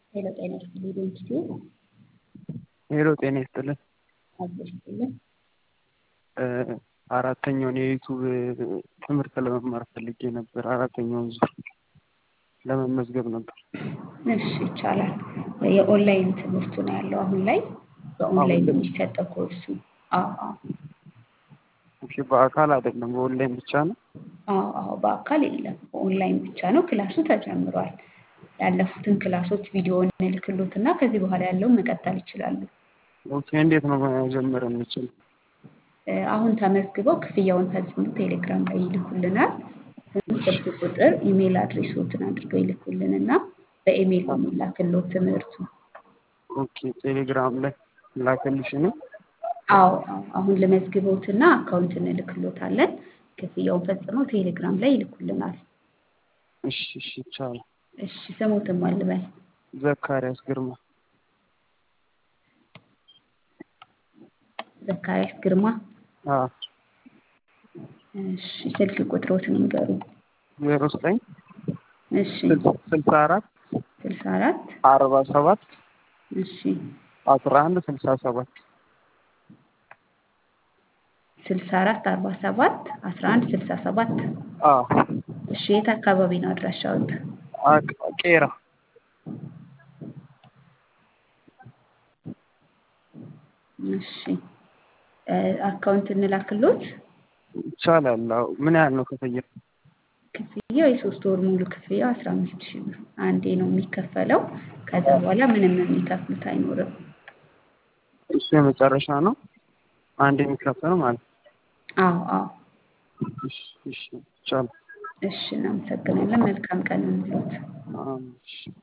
ሄሎ ጤና ይስጥልኝ ዶንኪቱ ሄሎ ጤና ይስጥልን። አብሮሽ ይስጥልን። አራተኛውን የዩቱብ ትምህርት ለመማር ፈልጌ ነበር። አራተኛውን ዙር ለመመዝገብ ነበር። እሺ ይቻላል። የኦንላይን ትምህርቱ ነው ያለው አሁን ላይ በኦንላይን ነው የሚሰጠው ኮርሱ። አዎ አዎ እሺ፣ በአካል አይደለም በኦንላይን ብቻ ነው። አዎ አዎ በአካል የለም በኦንላይን ብቻ ነው። ክላሱ ተጀምሯል። ያለፉትን ክላሶች ቪዲዮ እንልክሎት እና ከዚህ በኋላ ያለውን መቀጠል ይችላሉ። ኦኬ፣ እንዴት ነው መጀመር የምችል? አሁን ተመዝግበው ክፍያውን ፈጽሞ ቴሌግራም ላይ ይልኩልናል። ስልክ ቁጥር፣ ኢሜይል አድሬሶትን አድርገው ይልኩልንና በኢሜይል ነው የሚላክሎት ትምህርቱ። ኦኬ፣ ቴሌግራም ላይ ላከልሽ ነው። አዎ አዎ አሁን ልመዝግበውትና አካውንት እንልክሎታለን። ክፍያውን ፈጽመው ቴሌግራም ላይ ይልኩልናል። እሺ እሺ፣ ይቻላል። እሺ ስሙትም አልበል ዘካሪያስ ግርማ። ዘካሪያስ ግርማ። አዎ እሺ ስልክ ቁጥሮትን ይንገሩ። ዜሮ ዘጠኝ እሺ ስልሳ አራት ስልሳ አራት አርባ ሰባት እሺ አስራ አንድ ስልሳ ሰባት ስልሳ አራት አርባ ሰባት አስራ አንድ ስልሳ ሰባት አዎ እሺ የት አካባቢ ነው አድራሻዎት? አቅ- ቄራ እሺ እ አካውንት እንላክሎት። ይቻላል። አዎ ምን ያህል ነው ክፍያ? ክፍያው የሶስት ወር ሙሉ ክፍያው አስራ አምስት ሺህ ብር አንዴ ነው የሚከፈለው። ከዛ በኋላ ምንም የሚከፍሉት አይኖርም። እሱ የመጨረሻ ነው። አንድ የሚከፈል ማለት ነው። አዎ አዎ እሺ እሺ፣ ይቻላል። እሺ እናመሰግናለን። መልካም ቀን እንሎት። አዎ፣ እሺ